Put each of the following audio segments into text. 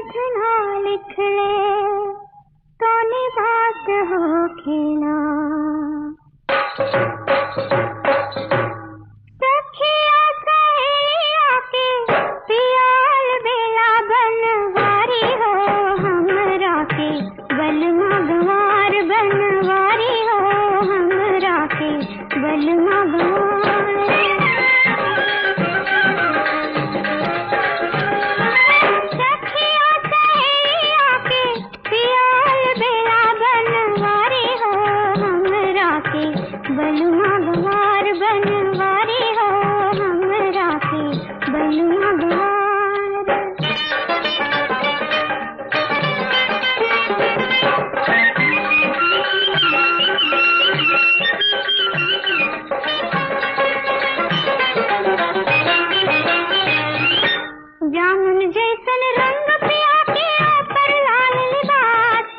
लिखना लिख ले कौनी बात हो खेला सखिया सहेलिया के पियाल बेला बनवारी हो हमरा के बलमा गवार बनवारी हो हमरा के बलमा गवार सखिया सहेलिया के पियाल बेला बनवारी हो हमरा के बलुआ गवार बनवारी हो हमरा के बलुआ गवार जामुन जैसन रंग पिया के ऊपर लाल लिबास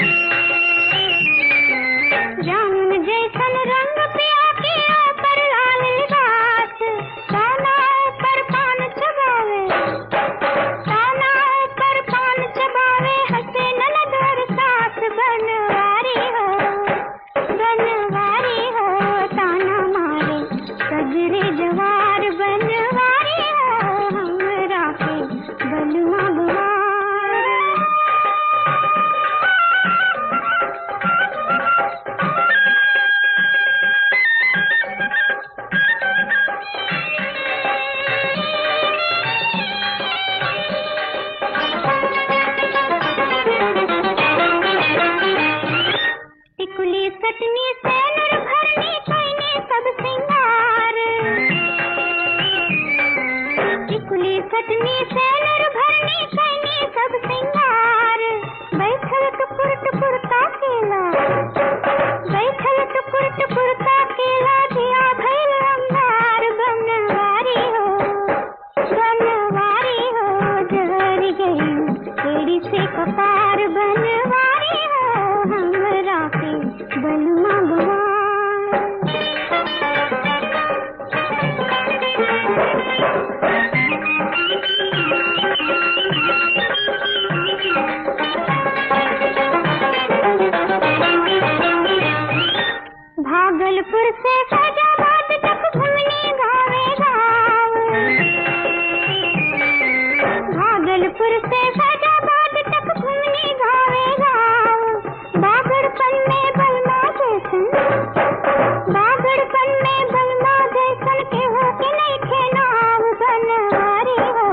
जामुन जैसन रंग पिया के ऊपर लाल लिबास काना ऊपर पान चबावे काना ऊपर पान चबावे हंसे ननदर सास बनवारी हो बनवारी हो ताना मारे सगरे जवार बनवारी हो हमरा के बलुआ गवार टिकुली सटनी सैनुर भरनी कैने सब सिंगार टिकुली सटनी सैनुर भरनी कैने सब सिंगार बैठल टुकुर टुकुर ताकेला बैठल टुकुर टुकुर ताकेला दिया भैल अंगार बनवारी हो बनवारी हो जहर गई एड़ी से कपार बनवारी हो हमरा के बलुआ भागलपुर से फैजाबाद तक घूमने गावे गाँव भागलपुर से फैजाबाद तक घूमने गावे गाँव बागड़पन में बलमा जैसन बागड़पन में बलमा जैसन के हो के नहीं थे नाव बनवारी हो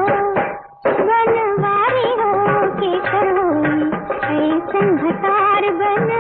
बनवारी हो के कर हो ऐसन भतार बन